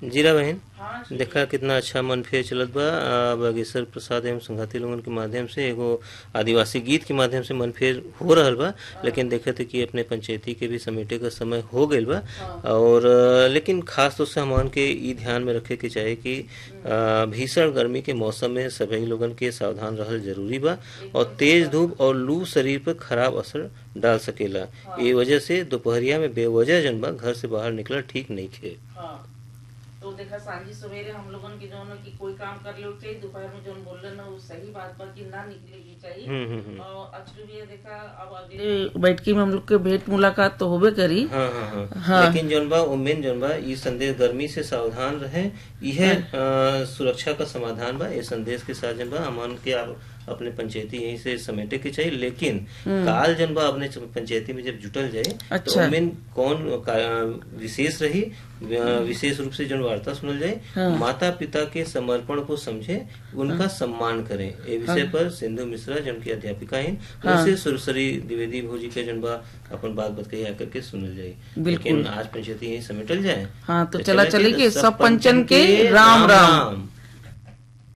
जीरा बहन हाँ जी। देखा कितना अच्छा मन फेर चलत बा आ, बागेश्वर प्रसाद एवं संघाती लोगन के माध्यम से एगो आदिवासी गीत के माध्यम से मन फेर हो रहल बा लेकिन देखते कि अपने पंचायती के भी समेटे का समय हो गइल बा और आ, लेकिन खास तौर से हमन के ई ध्यान में रखे के चाही कि आ, भीषण गर्मी के मौसम में सभी लोगन के सावधान रहल जरूरी बा और तेज धूप और लू शरीर पर खराब असर डाल सकेला ए वजह से दोपहरिया में बेवजह जन बा घर से बाहर निकलना ठीक नहीं खे हाँ तो देखा सांझी सवेरे हम लोगन के जौन है कि कोई काम कर ले चाहिए दोपहर में जौन बोल रहे ना वो सही बात बा कि ना निकले की चाहिए हम्म हम्म हम्म और अक्सर भी ये देखा अब अगले बैठकी में हम लोग के भेंट मुलाकात तो होबे करी हाँ हाँ हाँ हाँ। लेकिन जौन बा उमेन जौन बा ई संदेश गर्मी से सावधान रहे यह अ, सुरक्षा का समाधान बा ये संदेश के साथ जौन बा हमन के आप अपने पंचायती यहीं से समेटे के चाहिए लेकिन काल जन बा अपने पंचायती में जब जुटल जाए तो अच्छा। उमेन कौन का- विशेष रही अ, विशेष रूप से जन वार्ता सुनल जाए माता पिता के समर्पण को समझे उनका सम्मान करें ये विषय पर सिंधु मिश्रा जन की अध्यापिका हैं उनसे सुरसरी द्विवेदी भोजी के जन बा अपन बात बतकही आकर के सुनल जाए लेकिन आज पंचायती यहीं समेटल जाए हाँ तो तो चला चले चले के कि सब सब पंचन पंचन के के राम राम राम राम।